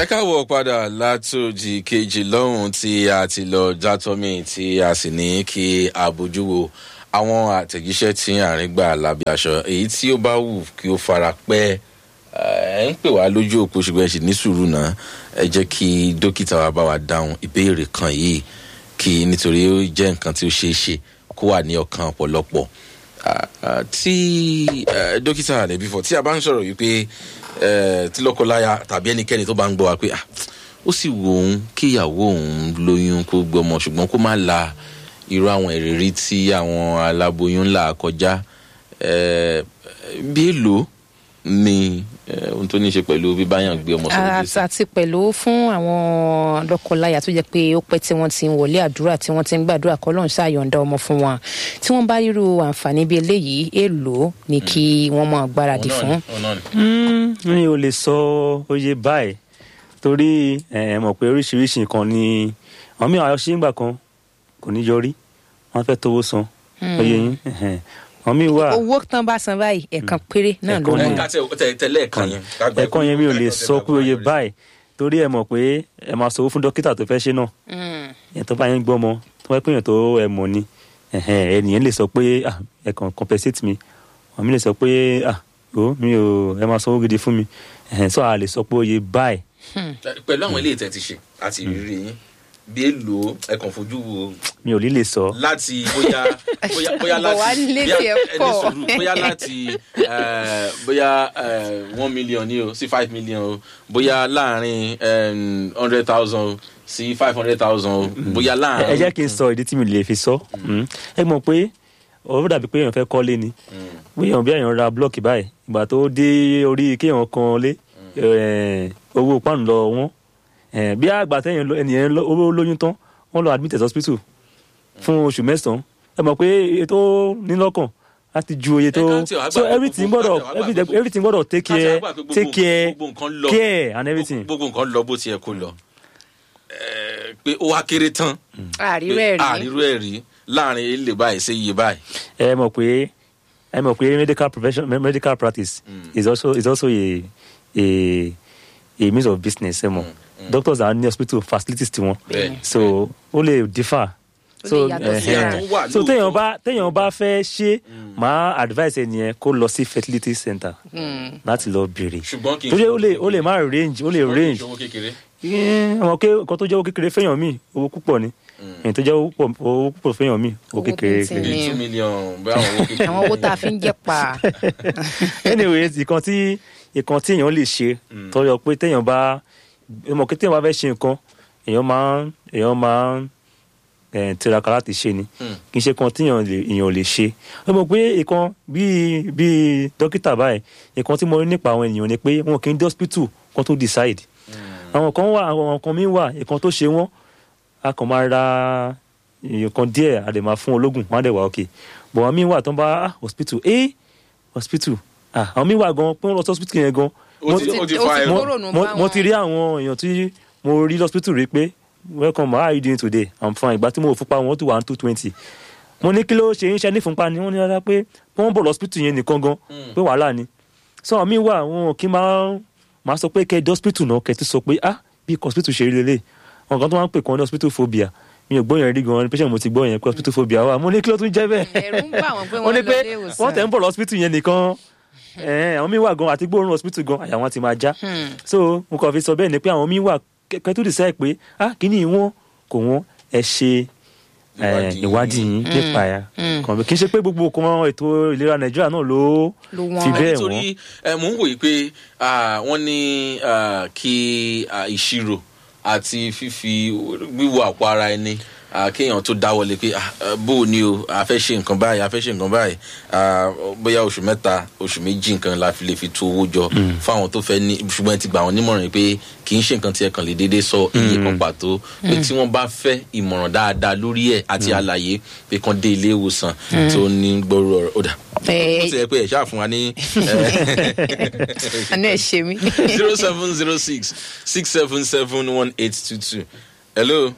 ẹ káwọ padà látòjì kejì lọ́hùn tí a ti lọ játọ́mì tí a sì ní kí a bójú wo àwọn àtẹ̀jíṣẹ́ tí àárín gbà lábẹ́ aṣọ èyí tí ó bá wù kí ó fara pẹ́ ẹ ń pè wá lójú òpó ṣùgbọ́n ẹ sì ní sùúrù náà ẹ jẹ́ kí dókítà wa bá wa dáhùn ìbéèrè kan yìí kí nítorí ó jẹ́ nǹkan tí ó ṣeé ṣe kó wà ní ọkàn ọ̀pọ̀lọpọ̀ tí dókítà rẹ̀ bífọ̀ tí a bá ń sọ̀rọ̀ yìí pé tí lọ́kọláya tàbí ẹnikẹ́ni tó bá ń gbọ́ wa pé ó sì wù òun kí ìyàwó òun lóyún kó gbọmọ ṣùgbọ́n kó má la irú àwọn ìrírí tí àwọn aláboyún là kọjá bí èlò ni ohun tó ní í ṣe pẹ̀lú bíbáyàn gbé ọmọ sọ́dọ̀ jésù. àti pẹ̀lú fún àwọn lọ́kọláya tó jẹ́ pé ó pẹ́ tí wọ́n ti ń wọlé àdúrà tí wọ́n ti ń gbàdúrà kọ́ lóun ṣàyọ̀ǹda ọmọ fún wọn tí wọ́n bá ríru àǹfààní bíi eléyìí èèlò ni kí wọ́n máa gbáradì fún. mi ò lè sọ oye báyìí torí ẹ mọ̀ pé oríṣiríṣi nǹkan ni àwọn mìíràn ayọ̀ ṣe ń gbà kan kò ní yọrí wọ́n fẹ́ tówó san oye yín àwọn míì wà. owó tán bá san báyìí ẹ̀kan péré náà ló ẹ mọ̀. ká tẹ tẹlẹ ẹ̀kan yẹn. ká gbà ẹ̀kan yẹn mi ò lè sọ pé oye báyìí torí ẹ mọ̀ pé ẹ máa sanwó fún dókítà tó fẹ́ ṣe náà yẹn tó bá yẹn gbọ́ ọmọ tó bá pèèyàn tó ẹ mọ̀ ni ẹnìyẹn lè sọ pé ah, ẹ kàn compensate mi àwọn mi lè sọ pé ah, o mi ò ẹ máa sanwó gidi fún mi sọ a lè sọ pé oye báyìí pẹ̀lú àwọn eléyìí tẹ̀ ti ṣe àti ìrírí yín bí èlò ẹ̀kan fojú wo mi ò ní lè sọ. láti bóyá bóyá bóyá Bọ̀ wá láti nílé bóyá tiẹ̀ ẹni pọ̀. sùúrù bóyá láti eh, bóyá eh, one million ní o sí five million o bóyá láàrin hundred thousand sí five hundred thousand o bóyá ẹ láàrin. jẹ́ kí n sọ ìdí tí mi lè fi sọ Mm. ẹ mọ̀ pé ọ̀rọ̀ dàbí pé èèyàn fẹ́ kọ́lé ni bí èèyàn bí èèyàn ra blọọkì báyìí ìgbà tó dé orí kéèyàn kan lé eh, owó páànù lọ wọ́n Eh, bí àgbà tẹ̀yìn lọ- ẹnìyẹn lọ- owó lóyún tán wọ́n lọ admit at hospital fún oṣù mẹ́sàn-án ẹ mọ̀ pé ètò nílọ́kàn láti ju oye tó Ẹ ká tí ò àgbà so pé everything gbogbo- gbọ́dọ̀ ká tí ò àgbà pé everything gbogbo- everything gbọ́dọ̀ take ká tí care àgbà pé gbogbo- take care gbogbo nǹkan lọ care and everything. gbogbo nǹkan lọ bó tiẹ̀ kó lọ Eh, pé ó wá kéré tán àrírẹ́ rí àrírú ẹ̀ rí láàrin ilé báyìí sí iye báyìí. ẹ mọ̀ pé ẹ mọ̀ pé medical profession me- medical practice is also is also a a a means of business ẹ mọ̀ doctors are ní hospital facilities tiwọn Bẹ́ẹ̀ni, so ó lè differ Ó so lè yàtọ̀ ẹhẹn. síra. Tó wà so téèyàn lóòótọ́. bá téèyàn bá fẹ́ ṣe máa advice ẹnìyẹn kó lọ sí fertility center láti lọ béèrè ṣùgbọ́n kì í torí ṣe ó lè ó lè má range ó lè ṣùgbọ́n kì í range ṣe owó kékeré. àwọn ké nǹkan tó jẹ́ owó kékeré fẹ́yàn míì owó púpọ̀ ni èyí tó jẹ́ owó púpọ̀- owó púpọ̀ fẹ́yàn míì owó Owó kékeré bíntìn. kéré. bíi two million bẹ́ẹ̀ àwọn owó kékeré. àwọn owó tá a fi ń jẹ́ pa anyway ìkan tí ìkan tí èèyàn lè ṣe tọyọ pé téèyàn bá mọ̀ pé téèyàn bá fẹ́ ṣe nǹkan èèyàn máa ń èèyàn máa ń eh, tiraka láti ṣe ni Mm. kì í ṣe kan tíyàn lè èèyàn lè ṣe ó mọ̀ pé ìkan bíi bíi dókítà báyìí ìkan tí mo rí nípa àwọn ènìyàn ni pé wọn kì í dé hospital kan tó decide àwọn kan wà àwọn kan mi wà ìkan tó ṣe wọn a kàn máa ra nǹkan díẹ̀ a lè máa fún ológun wọn á dẹ̀ wá òkè bọ̀ àwọn mi wà tó ń bá ah, hospital eh hospital ah àwọn mi wà gan pé wọ́n lọ sí hospital yẹn gan ó ti ó ti fa ó ti ẹ̀rọ. mo, kúrònú mo, bá mo wọn. ti rí àwọn èèyàn tí mo rí lọ́sítítù rí pé welcome how are you doing today i'm fine ìgbà tí mo fúnpa wọn tó wà ní two twenty mo ní kí ló ṣe ń ṣe ní fúnpa ni wọ́n ní rárá pé wọ́n bọ̀ lọ́sítítù yẹn nìkan gan pé wàhálà ni so àwọn míì wà wọn kì í máa máa sọ pé kẹ́ ẹ dé hospital náà kẹ́ ẹ ti sọ pé ah bí hospital ṣe rí lélẹ̀ wọn kan tó máa ń pè kàn ní hospital phobia mi ò gbọ́ yẹn rí gan patient mo ti gbọ́ yẹn pé hospital phobia wà mo ní kí ló tún jẹ́ bẹ́ẹ̀ ẹ̀rù ń bà wọ́n pé wọ́n wọ́n ní lọ pé ilé ìwòsàn. wọ́n tẹ̀ ń bọ̀ lọ́sibítù yẹn nìkan ẹ̀ẹ́n, àwọn míì wà gan àti gbóòórùn hospital gan àyà wọn ti máa já so mo kàn fi sọ bẹ́ẹ̀ ni pé àwọn míì wà kẹ́kẹ́ tó decide pé ah kíní wọn kò wọ́n ẹ ṣe eh, Ìwádìí. ìwádìí yín nípa ẹ̀ kàn bí kì í ṣe pé gbogbo kan ètò ìlera nàìjíríà náà ló Ló wọ́n. fi bẹ́ẹ̀ wọ́n nítorí ẹ, mò ń wòye pé ah, wọ́n ní ah, kí ah, ìṣirò àti fífi wíwo àpò ara ẹni ah, kéèyàn tó dáwọlé pé ah, eh, bó o ní o a fẹ́ ṣe nǹkan báyìí a fẹ́ ṣe nǹkan báyìí ah, bóyá oṣù mẹ́ta oṣù méjì nǹkan la fi lè fi tu owó jọ fáwọn tó fẹ́ ní ṣùgbọ́n ẹ ti gbà wọ́n nímọ̀ràn pé kì í ṣe nǹkan tí ẹ kàn lè déédéé sọ iye kan pàtó pé tí wọ́n bá fẹ́ ìmọ̀ràn dáadáa lórí ẹ̀ àti àlàyé pé kàn dé ilé ìwòsàn tó ní gbòòrò ọ̀rọ̀ ó dà Eh, ó ti yẹ pé ẹ̀ ṣáà fún wa ní àánú ẹ̀ ṣe mí. zero seven zero six six seven seven one eight two two. hello.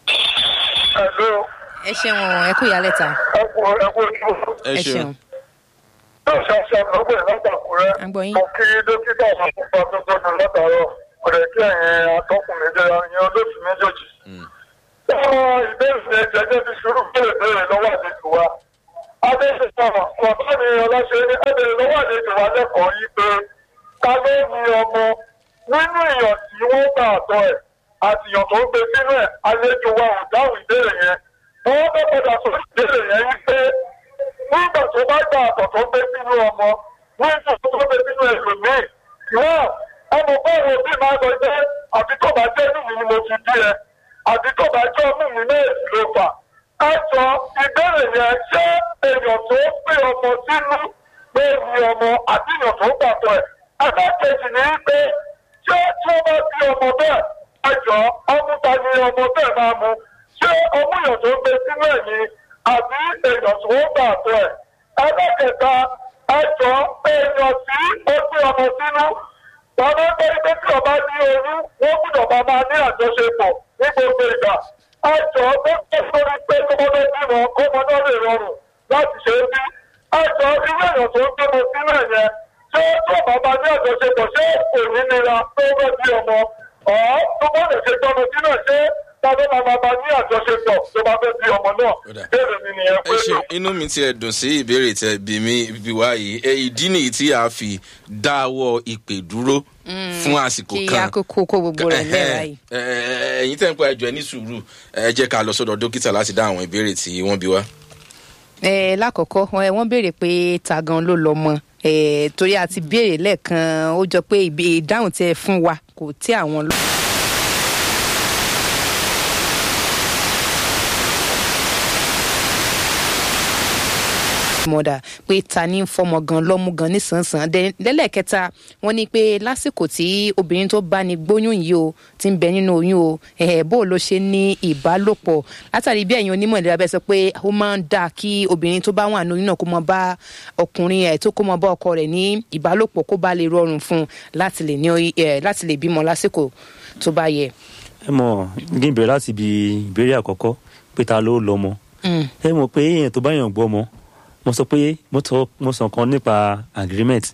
Hello, ẹ ṣeun ẹ kú ìyálẹ̀ta ẹ kú ẹ kú ojú. ẹ ẹ ṣeun. ṣeun Yóò ṣàṣà lọ́gbẹ̀ látàkùrẹ́. À ń gbọ́ yín. Mo kí dókítà àkókò tó tọ́jú látàárọ̀. ọ̀rẹ́ kí ẹ̀yin atọ́kùn méjèèjì ẹ̀yin olóòtú méjèèjì. Wọ́n ìbéèrè jẹjẹ́ fi sùúrù béèrè béèrè lọ́wọ́ àlejò wa. Adéṣe sọ̀rọ̀ ọ̀tọ́ ni ọlọ́ṣẹ́ ní ẹ̀bẹ̀rẹ̀ lọ́wọ́ àlejò wa lẹ́kọ̀ọ́ yìí pé ká ló ní ọmọ nínú èèyàn tí wọ́n gbà àtọ̀ ẹ̀ àti èèyàn tó ń gbé sínú ẹ̀ àlejò wa ò dáhùn ìbéèrè yẹn. Wọ́n fẹ́ padà sọ ìbéèrè yẹn yìí pé nígbà tó bá gbà àtọ̀ tó gbé sínú ọmọ nígbà tó gbé sínú ẹlòmíì náà ọmọ báwo bí máa lọ jẹ́ àbí tó bá jẹ́ nínú ni mo ti bí ẹ àbí tó bá jẹ́ ọmú mi náà ló fà. ẹ jọ ìbéèrè yẹn ṣé èèyàn tó gbé ọmọ sínú pé ní ọmọ àti èèyàn tó gbàtọ̀ ẹ̀. ẹlẹ́kejì ni pé ṣé tí wọ́n bá bí ọmọ bẹ́ẹ̀ ẹ jọ ọmú ta ni ọmọ bẹ́ẹ̀ máa mu ṣé ọmú èèyàn tó gbé sínú ẹ̀ ni àbí èèyàn tó gbàtọ̀ ẹ̀. ẹlẹ́kẹta ẹ jọ èèyàn tí ó gbé ọmọ sínú wọn bá gbé pé tí ọba ní oyún wọn gbọ́dọ̀ máa máa ní àjọṣepọ̀ ní gbogbo ìgbà àjọ tó ké sórí pé kọ́mọdé bímọ kọ́mọ náà lè rọrùn láti ṣe é bí àjọ irú èèyàn tó ń gbọmọ sínú ẹ̀ yẹn ṣé tí ọba máa ní àjọṣepọ̀ ṣé kò ní nira tó bá bí ọmọ ọ̀ tó bá lè ṣe gbọmọ sínú ẹ̀ ṣé tàbí máa máa máa ní àjọṣepọ̀ tó bá fẹ́ bí ọmọ náà bẹ́ẹ̀ ni nìyẹn ẹ pé ṣe inú mi ti ẹ dùn sí ìbéèrè tẹ bí mi bí wá yìí ẹ ìdí nìyí tí a fi dáwọ́ ìpè dúró fún àsìkò kí kan àkókò kó gbogbo rẹ̀ lẹ́ra yìí. Ẹ, ẹ, ẹ̀yin tẹ́ ń pa ẹjọ́ ẹ ní sùúrù ẹ jẹ́ ká lọ sọ́dọ̀ dókítà láti dá àwọn ìbéèrè tí wọ́n bí wá. ẹ lákọ̀ọ́kọ́ wọn- wọ́n béèrè pé ta gan ló lọ mọ ẹ torí a ti béèrè lẹ́ẹ̀kan ó jọ pé ìbé- ìdáhùn tẹ fún wa kò tí àwọn lọ. mọ̀dà pé ta ní ń fọmọ gan lọ́mú gan nísànsàn Dẹ- lẹ́lẹ́kẹta wọ́n ní pé lásìkò tí obìnrin tó bá ní gbóyún yìí o ti ń bẹ nínú oyún o ẹ̀ẹ́ bó ló ṣe ní ìbálòpọ̀ látàrí bí ẹ̀yin onímọ̀ ìlera bẹ́ẹ̀ sọ pé ó máa ń dáa kí obìnrin tó bá wà ní oyún náà kó mọ bá ọkùnrin ẹ̀ tó kó mọ bá ọkọ rẹ̀ ní ìbálòpọ̀ kó bá lè rọrùn fún un láti lè ní oy- ẹ̀, láti lè bímọ lásìkò tó bá yẹ. ẹ mọ̀ kí n bẹ̀rẹ̀ láti ibi ìbéèrè àkọ́kọ́ pé ta ló lọ́mọ Mm. ẹ mọ̀ pé èèyàn tó bá yàn gbọ́ ọmọ mo sọ pé mo tọ mo sọ kan nípa agreement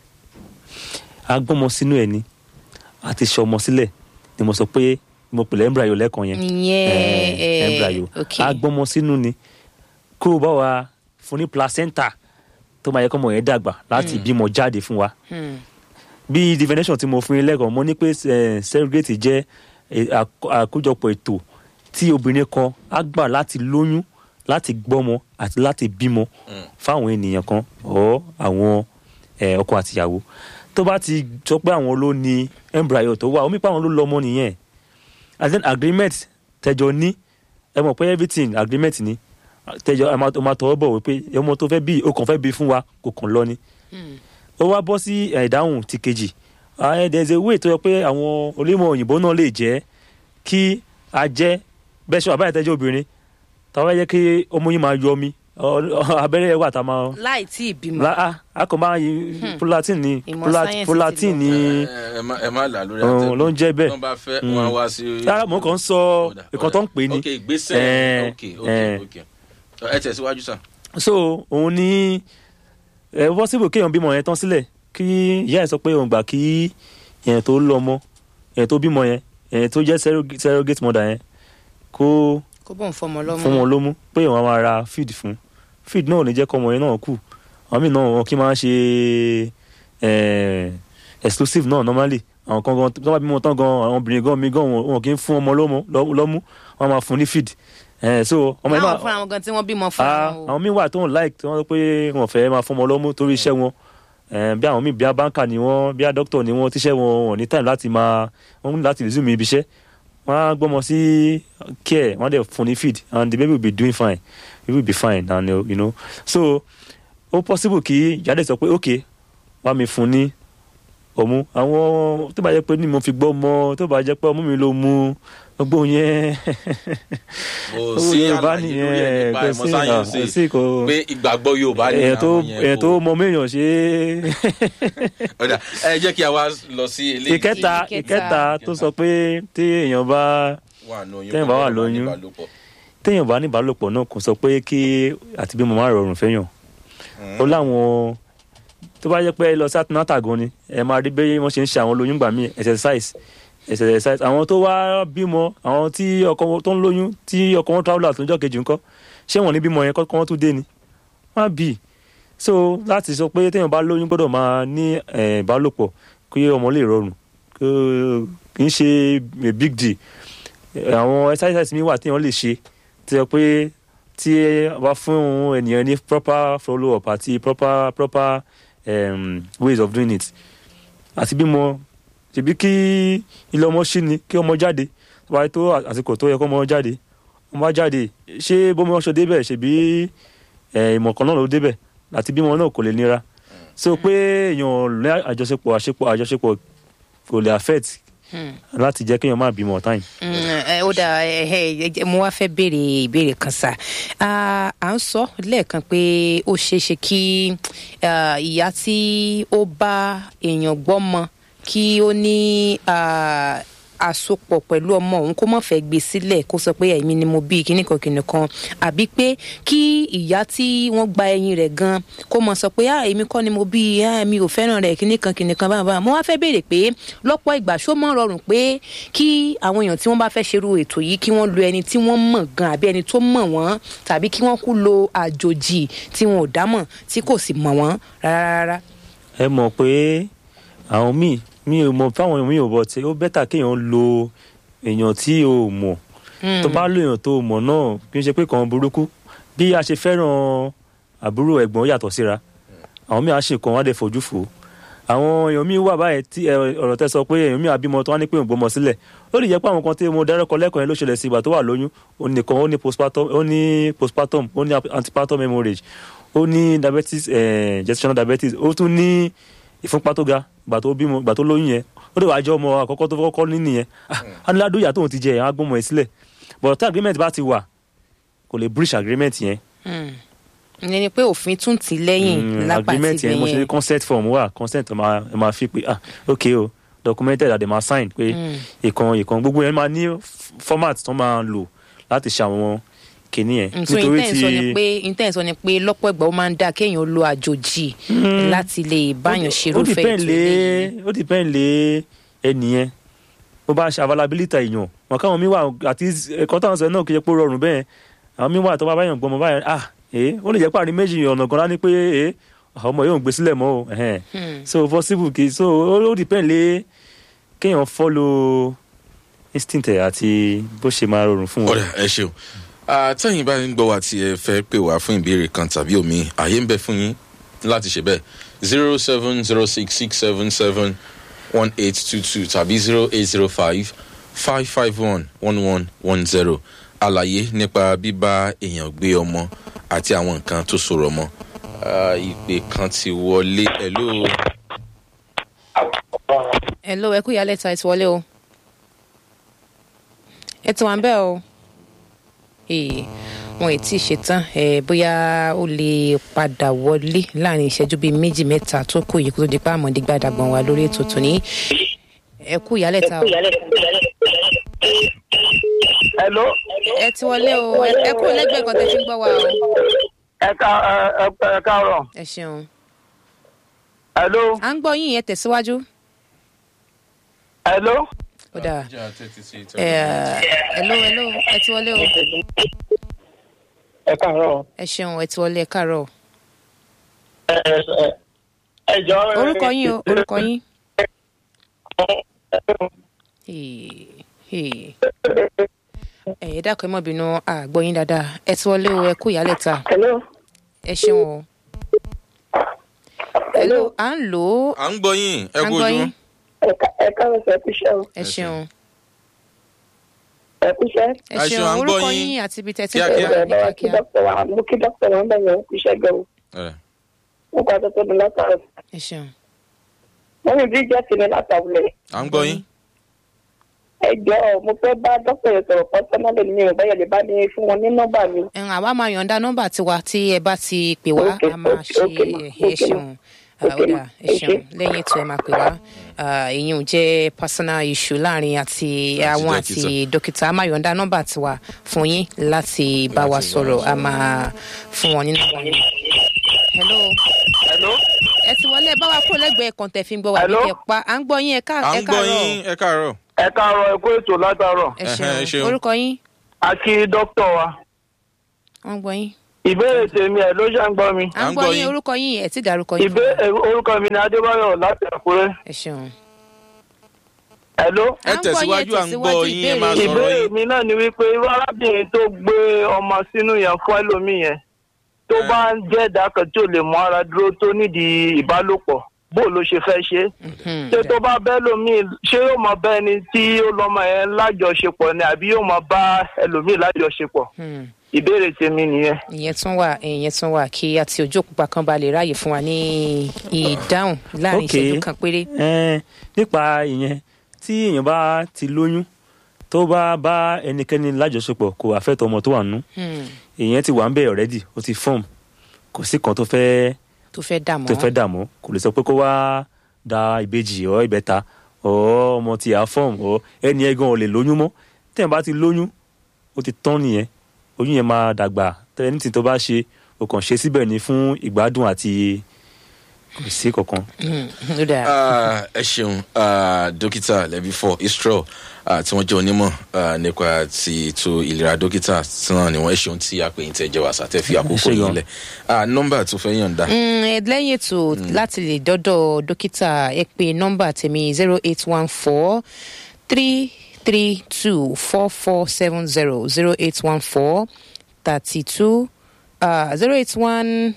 agbọ́mọ sínú ẹ̀ ni àti ṣọmọ sílẹ̀ ni mo sọ pé mo pèlè embryo lẹ́ẹ̀kan yẹn ìyẹn Eh, ẹ̀, embryo ok. agbọ́mọ sínú ni kó o bá wa fún ní placenta tó máa yẹ kọ́mọ yẹn dàgbà láti bímọ jáde fún wa Hmm. bí definition tí mo fún yín lẹ́kọ̀ọ́ mo ní pé eh, surrogate jẹ́ eh, àkó- àkójọpọ̀ ètò tí obìnrin kan á gbà láti lóyún láti gbọ́mọ àti láti bímọ fáwọn ènìyàn kan ọ̀ àwọn eh, ọkọ àtìyàwó tó bá ti sọ pé àwọn ló ní embryo tó wà omi pé àwọn ló lọ́mọ nìyẹn and then agreement tẹjọ ní ẹ mọ̀ pé everything agreement ni tẹjọ ẹ máa ó máa tọwọ́ bọ̀ wípé ọmọ tó fẹ́ bí o kàn fẹ́ bí fún wa kò kàn lọ ni ó wá bọ́ sí eh, ìdáhùn ti kejì Ah, there is a way tó yẹ pé àwọn onímọ̀ òyìnbó náà lè jẹ́ kí a jẹ́ bẹ́ẹ̀ ṣe wà báyìí tẹ́jọ́ obìnrin táwọn yẹ kí ọmọ yìí máa yọ omi ọ- ọ- abẹ́rẹ́ wà tá a máa láì tí ì bímọ. la a a kò máa yí prolatin ni Ìmọ̀ prola- sáyẹ́ǹsì ti prolatin lọ. ni ẹ ẹ má- ẹ má là lórí ọ̀hún ló ń jẹ́ bẹ́ẹ̀ tó bá fẹ́ wọn á wá sí. rárá mo kàn ń sọ Ọ̀dà, nǹkan tó ń pè ní ok ìgbésẹ̀ Eh, ok ok eh. ok ẹ tẹ̀síwájú sàn. so òun ní ẹ possible kéèyàn bímọ yẹn tán sílẹ̀ kí ìyá ẹ̀ sọ pé òun gbà kí èèyàn tó lọ́mọ èèyàn tó bímọ yẹn èèyàn tó jẹ́ surrogate- surrogate mother yẹn kó kó bóun fọmọ lọ́mọ. fún wọn lómú pé wọn máa ra feed fún feed náà ò ní jẹ́ kọ́ ọmọ yẹn náà kù àwọn míì náà wọn kì í máa ṣe eh, exclusive náà normally àwọn kan gan tó bá bímọ tán gan àwọn obìnrin gan mi gan wọn wọn kì í fún ọmọ lọ́mú lọ́- lọ́mú wọn máa fún ní feed Eh, so ọmọ yẹn láwọn náà fúnra wọn gan tí wọ́n bímọ fún Ah, wọn o. àwọn míì wà tó ń like tí wọ́n sọ pé wọ́n fẹ́ máa fọmọ lọ́mú torí iṣẹ́ wọn Eh, bí àwọn míì bí abáǹkà ni wọ́n bí adókítọ̀ ni wọ́n tíṣẹ́ wọn wọn ní time láti máa wọ́n ní láti resume ibi iṣẹ́ wọ́n á gbọ́mọ sí care wọ́n á dẹ̀ fún ní feed and the baby will be doing fine he will be fine and uh, you know so ó possible kí jáde sọ pé ok wá mi fún ní ọmú àwọn tó bá jẹ́ pé ní mo fi gbọ́ ọmọ tó bá jẹ́ pé ọmú mi ló mú gbogbo yẹn kò sí Yorùbá àlàyé lórí ẹ̀ nípa kò ìmọ̀ sí- sáyẹ́nsì ah, sí, kò- pé ìgbàgbọ́ yorùbá ni èèyàn tó àwọn yẹn èèyàn kò- tó mọ méèyàn ṣe ọ̀dà ẹ jẹ́ kí a wá lọ sí eléyìí ìkẹta Ìkẹta. ìkẹta tó sọ pé tí èèyàn bá wà ní oyún téèyàn bá wà kó lóyún. níbálòpọ̀. téèyàn bá ní ìbálòpọ̀ náà kò sọ pé kí àti bímọ má rọrùn fẹ́yàn ó láwọn tó bá yẹ pé ẹ lọ sí àtúntà gan ni ẹ máa rí bí wọ́n ṣe ń ṣe àwọn olóyún gbà mí exercise ẹsẹ̀ ẹ̀sẹ̀ àwọn tó wá bímọ àwọn tí ọkọ wọn tó ń lóyún tí ọkọ wọn travel out lọ́jọ́ kejì ńkọ́ ṣé wọn ní bímọ yẹn kọ́ wọn tún dé ni wọn á bì í so láti sọ pé téèyàn bá lóyún gbọ́dọ̀ máa ní eh, ìbálòpọ̀ kí ọmọ lè rọrùn kó- kì í ṣe a big deal Eh, àwọn exercise mi wà téèyàn lè ṣe tí ó pé tí a bá fún ènìyàn ní proper follow up àti proper proper um, ways of doing it àti bímọ ṣèbí kí ilé ọmọ ṣí ni kí ọmọ jáde wáyé tó àsìkò tó yẹ kó ọmọ jáde ọmọ á jáde ṣé bómi ọṣọ débẹ̀ ṣèbí eh, ìmọ̀ kan náà ló débẹ̀ àti bímọ náà kò lè nira so pé èèyàn ní àjọṣepọ̀ àṣepọ̀ àjọṣepọ̀ kò lè affect láti jẹ́ kéèyàn má bímọ time. Mm, ẹ, ó dà ẹ, ẹ, ẹ, mo wá fẹ́ béèrè ìbéèrè kan sá à ń sọ lẹ́ẹ̀kan pé ó ṣeé ṣe kí ah, ìyá tí ó bá èèyàn gbọ́mọ kí ó ní ah, àsopọ̀ pẹ̀lú ọmọ òun kó má fẹ́ gbé sílẹ̀ kó sọ pé èmi ni mo bí kíní kan kíní kan àbí pé kí ìyá tí wọ́n gba ẹyin rẹ̀ gan kó mọ sọ pé ah èmi kọ́ ni mo bí ah mi ò fẹ́ràn rẹ̀ kíní kan kíní kan báyìí báyìí mo wá fẹ́ béèrè pé lọ́pọ̀ ìgbà ṣó mọ́ rọrùn pé kí àwọn èèyàn tí wọ́n bá fẹ́ ṣerú ètò yìí kí wọ́n lo ẹni tí wọ́n mọ̀ gan àbí ẹni tó mọ̀ wọ́n tàbí kí wọ́n kú lo àjòjì tí wọn ò dámọ̀ tí kò sì mọ̀ wọ́n rárá rárá. ẹ mọ̀ pé àwọn míì mi ò mọ̀ fáwọn mi ò bọ̀ tí ó bẹ́tà kéèyàn lo èèyàn tí o mọ̀ tó bá lo èèyàn tó mọ̀ náà kì í ṣe pé kàn burúkú bí a ṣe fẹ́ràn àbúrò ẹ̀gbọ́n yàtọ̀ síra àwọn míì á ṣe kan wọ́n á dẹ̀ fojú fò ó àwọn èèyàn míì wà báyìí tí ẹ, ọ̀rọ̀ tẹ́ sọ pé èèyàn míì àbímọ tó wá ní pé òun gbọmọ sílẹ̀ ó lè jẹ́ pé àwọn kan tí mo dárúkọ lẹ́kọ̀ọ́ yẹn ló ṣẹlẹ̀ sí ìgbà tó wà lóyún ó nìkan ó ní postpartum ó ní postpartum ó ní antepartum hemorrhage ó ní diabetes eh, gestational diabetes ó tún ní ìfúnpá tó ga ìgbà tó bímọ ìgbà tó lóyún yẹn ó lè wá jẹ́ ọmọ àkọ́kọ́ tó kọ́kọ́ ní nìyẹn Ah, á ní ládùúyà tóun ti jẹ ẹ̀ á gbọ́mọ ẹ̀ sílẹ̀ but tí agreement bá ti wà kò lè breach agreement yẹn ìyẹn ni pé òfin tún tì lẹ́yìn Mm, lápá agreement ti yẹn mo ṣe ní bẹ̀yẹn. consent form wà consent ẹ máa ẹ máa fi pé ah ok o documented àdè máa sign pé ìkan ìkan gbogbo yẹn máa ní f- format tó máa lò láti ṣe àwọn kìíní yẹn so intent sọ ni pé intent sọ ni pé lọ́pọ̀ ìgbà ó máa ń dáa kéèyàn lo àjòjì láti lè báyàn ó ṣerúfẹ́ depend ètò lé eléyìí. ó depend lé ẹnìyẹn bó bá ṣe availability èèyàn wọn káwọn mi wà àti ẹ̀kọ́ táwọn sọ náà kì í ṣe pé ó rọrùn bẹ́ẹ̀ àwọn mi wà tó bá báyàn gbọmọ báyàn ah ee ó lè jẹ́ pàrí méjì ọ̀nà gan lá ní pé ee àwọn ọmọ yóò gbé sílẹ̀ mọ́ o ẹ̀hẹ́n. so possible kì í so ó ó depend lé kéèyàn follow instinct ẹ̀ àti bó ṣe máa rọrùn fún wọn. ọ̀rẹ́ ẹ ṣeun àtẹ̀yìn bá ń gbọ́ wa tí ẹ fẹ́ pè wá fún ìbéèrè kan tàbí omi àyè ń bẹ fún yín láti ṣe bẹ́ẹ̀ zero seven zero six six seven seven one eight two two tàbí zero eight zero five five five one one one one zero àlàyé nípa bíbá èèyàn gbé ọmọ àti àwọn nǹkan tó sọ̀rọ̀ mọ́ Ah, ìpè kan ti wọlé ẹ̀lú hello ẹ kú ìyálẹ̀ ta ẹ ti wọlé o ẹ ti wà ń bẹ́ẹ̀ o Ee, wọn ì tí ì ṣetán ẹ bóyá ó lè padà wọlé láàrin ìṣẹ́jú bíi méjì mẹ́ta tó kù yìí kó tó di pé àmọ̀dé gbàdàgbọ̀n wa lórí ètò tòní ẹ kú ìyálẹ̀ ta o hello ẹ ti wọlé o ẹ ẹ kúrò lẹ́gbẹ̀ẹ́ kan tẹ́ fi ń gbọ́ wa o ẹ ká ẹ ẹ ẹ káàárọ̀ ẹ ṣeun hello à ń gbọ́ yín yẹn tẹ̀síwájú hello. ó dáa ẹ hello hello ẹ ti wọlé o ẹ káàárọ̀ ẹ ṣeun ẹ ti wọlé ẹ káàárọ̀ ẹ ẹ ẹ jọ. orúkọ yín o orúkọ yín. Hey, hey. ẹ ẹ dákun ẹ mọ bínú àgbọ yín dáadáa ẹ ti wọlé o ẹ kú ìyálẹ̀ ta hello ẹ ṣeun o. hello à ń lò ó à ń gbọ́ yín ẹ à ń kú gbọ́ ojú yín ẹ káàárọ̀ sọ ẹkú iṣẹ́ o ẹ ṣeun ẹkú iṣẹ́ ẹ Ẹ ṣeun ṣeun, à ń gbọ́ orúkọ yín. yín àti ibi tẹ́tí Kíákíá. pé wá ẹ ní bá wa kí kíákíá dókítà wa mo kí dókítà wa ń bẹ̀ yẹn ẹkú iṣẹ́ gan o ẹ wọn kọ́ àtọ́tọ́ mi látàrọ̀ ẹ ṣeun wọ́n ní bíríjẹ́ ti ní látàwulẹ̀ à ń gbọ́ yín ẹ jọ mo fẹ́ bá dókítà yẹn sọ̀rọ̀ pọ́sánálì mi ò báyọ̀ lè bá ní fún wọn ní nọ́mbà mi ẹn àwa máa yọ̀ǹda nọ́mbà tiwa tí ẹ bá ti pè wá Okay, a máa ṣe okay, ma, ẹ okay, ṣeun ma. Ah, ó Okay, dà ma. ẹ ṣeun Okay. lẹ́yìn ètò ẹ máa pè wá Ah, ìyẹn ò jẹ́ personal issue láàrin àti àwọn àti dókítà a máa yọ̀ǹda nọ́mbà tiwa fún yín láti bá wa sọ̀rọ̀ a máa fún wọn ní nọ́mbà yín. hello hello. ẹ ti wọlé ẹ bá wa kó lẹ́gbẹ̀ẹ́ kan tẹ̀ fi ń gbọ́ wà ní Hello? kẹ́ pa à ń gbọ́ yín ẹ ká à ẹ ń gbọ́ káàárọ̀ yín ẹ káàárọ̀ ẹ káàárọ̀ ẹ kó ètò látàárọ̀ ẹ Ẹhẹ́, ẹ ṣeun ṣeun. orúkọ yín a kí dókítà wa wọn gbọ́ yín ìbéèrè tèmi ẹ ló ṣe ń gbọ́ mi à ń gbọ́ yín orúkọ yín ẹ ti dárúkọ yín fún wa. ìbéèrè orúkọ mi ni adébáyọ̀ láti àkúrẹ́ ẹ ṣeun. ẹ ló. ẹ À ń gbọ́ yín, ẹ tẹ̀síwájú à ń gbọ́ tẹ̀síwájú yín ẹ máa ìbéèrè. sọ̀rọ̀ ìbéèrè yín. mi náà ni wípé irú arábìnrin tó gbé ọmọ sínú yẹn fún ẹlòmíì yẹn tó Eh. bá ń jẹ́ ẹ̀dá kan tí ò lè mú ara dúró tó nídìí ìbálòpọ̀ bó ló ṣe fẹ́ ṣe Mhm. ṣé tó bá bẹ́ lómi ṣé yóò mọ bá ẹni tí ó lọ́mọ yẹn lájọṣepọ̀ ni àbí yóò mọ bá ẹlòmíì lájọṣepọ̀ Hmm. ìbéèrè tèmi nìyẹn. ìyẹn tún wà ìyẹn tún wà kí àti ojú òpópá kan bá lè ráàyè fún wa ní ìdáhùn láàrin Ok. ìṣẹ́jú kan péré. Ẹn, nípa ìyẹn tí èèyàn bá ti lóyún tó bá bá ẹnikẹ́ni lájọṣepọ̀ kò àfẹ́tọ̀ ọmọ tó wà nínú Hmm. èèyàn ti wà ń bẹ̀ ọ̀rẹ́dì ó ti fọ́ọ̀mù kò sí kan tó fẹ́ tó fẹ́ dààmú. tó fẹ́ dààmú kò lè sọ pé kó wá da ìbejì ọ ìbẹ́ta ọ ọmọ tí a fọ́ọ̀mù ọ ẹni ẹgan ò lè lóyún mọ́ tẹ́yìn bá ti lóyún ó ti tán nìyẹn oyún yẹn máa dàgbà tẹ́yìn tí tó bá ṣe o kàn ṣe síbẹ̀ ni fún ìgbádùn àti kò sí kankan. Hmm. ó dáa. Ah, ẹ ṣeun ah, dókítà lẹbi fọ istro ah, tí wọn jẹ onímọ ah, nípa ti ètò ìlera dókítà tí náà ni wọn ẹ ṣeun tí àpèyìn tẹ jẹ wà sátẹ fi àkókò ṣé yìí gan. lẹ Ah, nọmbà tó fẹ yànda Mm, ẹ lẹ́yìn ètò láti lè dọ́dọ̀ dókítà ẹ pé nọ́mbà tèmi zero eight one four three three two four four seven zero zero eight one four thirty two zero eight one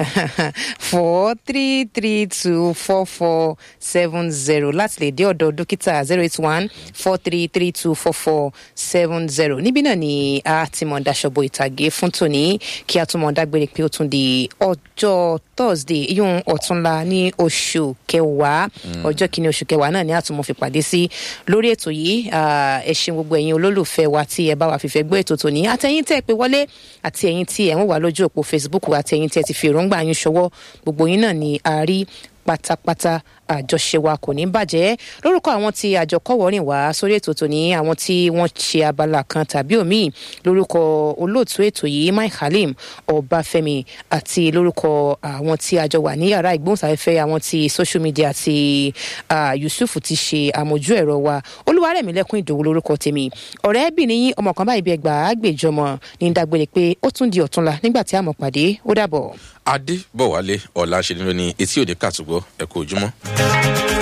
four three three two four four seven zero láti lè dé ọ̀dọ̀ dókítà zero eight one four three three two four four seven zero níbí náà ni a ti mọ̀ daṣọ́bọ̀ ìtàgé fún tòní kí a tún mọ̀ dágbére pé ó tún di ọjọ́ thursday yóò ọ̀túnla ní oṣù kẹwàá ọjọ́ kìíní oṣù kẹwàá náà ni a tún mọ̀ fi pàdé sí lórí ètò yìí Ah, ẹ ṣeun gbogbo ẹ̀yin olólùfẹ́ wa tí ẹ bá wa fìfẹ́ gbọ́ ètò tòní àtẹ̀yìn tẹ́ ẹ pé wọlé àti ẹ̀yin tí ẹ̀ ń wà lójú òpó facebook àti ẹ̀yin tí ẹ ti fi èròǹgbà yín ṣọwọ́ gbogbo yín náà ni a rí pátápátá àjọṣe wa kò ní bàjẹ́ lórúkọ àwọn tí àjọ kọ́wọ́rìn wá sórí ètò tòní àwọn tí wọ́n ṣe abala kan tàbí òmíì lórúkọ olóòtú ètò yìí mike halim ọbáfẹ́mi àti lórúkọ àwọn tí àjọ wà ní yàrá ìgbóhùnsáfẹ́fẹ́ àwọn tí social media àti ah, yusuf ti ṣe àmójú ẹ̀rọ wa olúwarẹ̀mílẹ́kùn ìdòwú lórúkọ tèmi ọ̀rẹ́bìnrin yín ọmọ kan báyìí bí ẹgbàá àgbèjọmọ ní dágbére pé ó tún di ọ̀túnla nígbà tí a mọ̀ pàdé ó dàbọ̀. adé bọ̀wálé ọ̀la ṣe ni lóní etí òde kàtúgbọ́ ẹ̀kọ́ ojúmọ́.